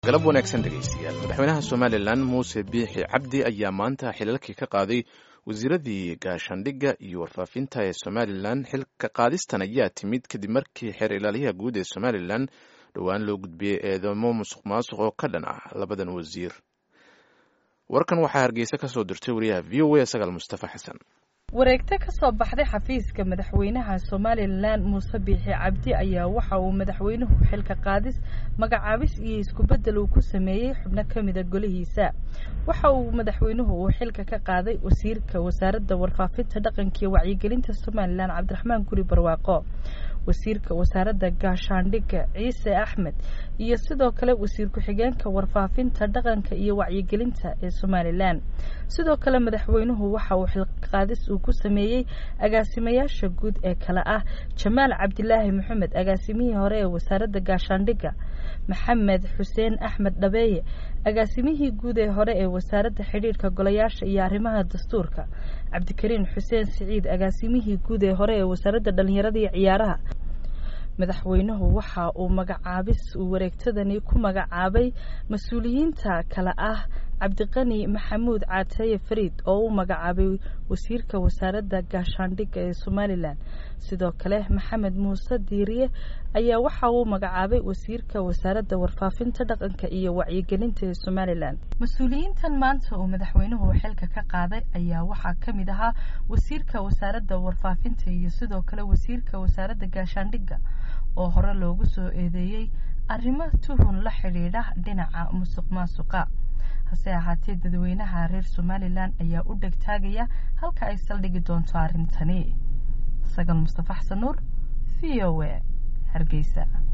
galab wanaagsan dhegaystayaal madaxweynaha somalilan muuse biixi cabdi ayaa maanta xilalkii ka qaaday wasiiradii gaashaandhigga iyo warfaafinta ee somalilan xilka qaadistan ayaa timid kadib markii xeer ilaaliyaha guud ee somalilan dhowaan loo gudbiyey eedamo musuq maasuq oo ka dhan ah labadan wasiir warkan waxaa hargeysa ka soo dirtay wariyaha v o a sagaal mustafa xasan wareegto ka soo baxday xafiiska madaxweynaha somalilan muuse biixi cabdi ayaa waxa uu madaxweynuhu xilka qaadis magacaabis iyo iskubeddel uu ku sameeyey xubno ka mida golihiisa waxa uu madaxweynuhu uu xilka ka qaaday wasiirka wasaaradda warfaafinta dhaqanka iyo wacyigelinta somalilan cabdiraxmaan guri barwaaqo wasiirka wasaaradda gaashaandhigga ciise axmed iyo sidoo kale wasiir ku-xigeenka warfaafinta dhaqanka iyo wacyigelinta ee somalilan sidoo kale madaxweynuhu waxa uu xilqaadis uu ku sameeyey agaasimayaasha guud ee kale ah jamaal cabdilaahi maxamed agaasimihii hore ee wasaaradda gaashaandhigga maxamed xuseen axmed dhabeeye agaasimihii guud ee hore ee wasaaradda xidhiidhka golayaasha iyo arrimaha dastuurka cabdikariin xuseen siciid agaasimihii guud ee hore ee wasaaradda dhallinyarada iyo ciyaaraha madaxweynuhu waxa uu magacaabis uu wareegtadani ku magacaabay mas-uuliyiinta kale ah cabdiqani maxamuud caataye fariid oo uu magacaabay wasiirka wasaaradda gaashaandhigga ee somalilan sidoo kale maxamed muuse diiriye ayaa waxa uu magacaabay wasiirka wasaaradda warfaafinta dhaqanka iyo wacyigelinta ee somalilan mas-uuliyiintan maanta uu madaxweynuhu xilka ka qaaday ayaa waxaa ka mid ahaa wasiirka wasaaradda warfaafinta iyo sidoo kale wasiirka wasaaradda gaashaandhigga oo hore loogu soo eedeeyey arrimo tuhun la xidhiidha dhinaca musuq maasuqa hase ahaatee dadweynaha reer somalilan ayaa u dhegtaagaya halka ay saldhigi doonto arrintani sagal mustafa xasan nuur v o a hargeysa